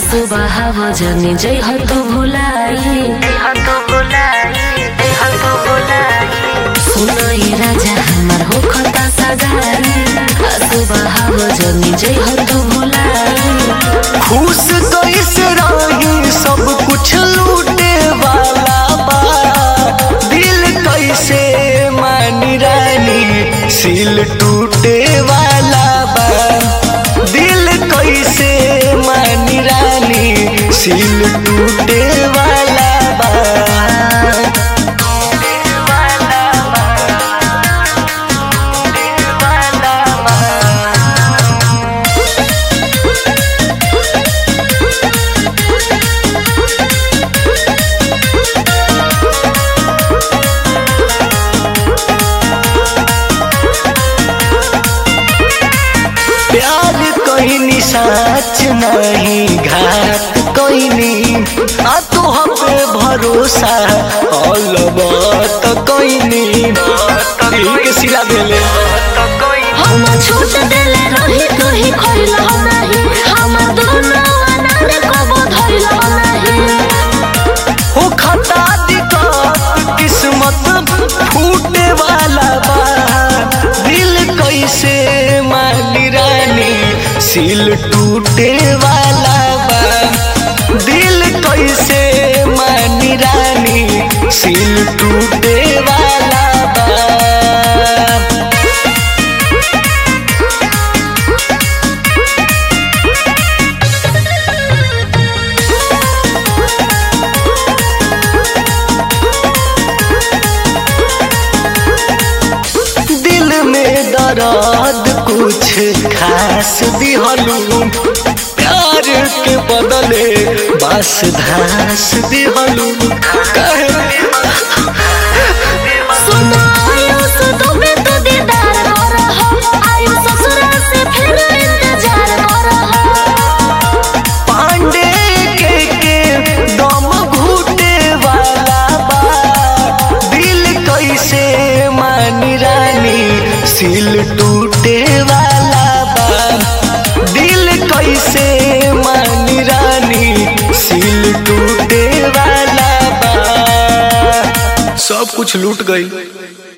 सुबह जनी जय हो तो भुलाई सुनाई राजा हमार हो खता सगाई सुबह जनी जय हो तो भुलाई खुश कैसे रही सब कुछ लूटे वाला बा दिल कैसे मानी रानी सिल टूटे वाला बा दिल कैसे मानी रानी सिल टूटे वाला बा प्यार कहनी सच नहीं घात कहनी आ तो हम पे भरोसा अलबत कहनी दिल के सिला देले हम छूट देले रही कहीं खइल नाही हम दोनों अनार कबो धइल नाही हो खता दिक्कत किस्मत फूटे वाला बा दिल कैसे मानी रानी सिल टूटे वाला बा दिल कैसे मानी रानी सिल टूटे वाला बा दिल में दर्द कुछ खास दिहलू प्यार के बदले बस धास दिहलू कहे सुनो आयु सुनो में तो दीदार करहो आयु ससुरा से फिर इंतजार करहो पांडे के के दम घुटे वाला बा दिल कैसे मानी रानी सिल टूटे वाला बा दिल कैसे मानी रानी सिल टूटे वाला बा सब कुछ लूट गई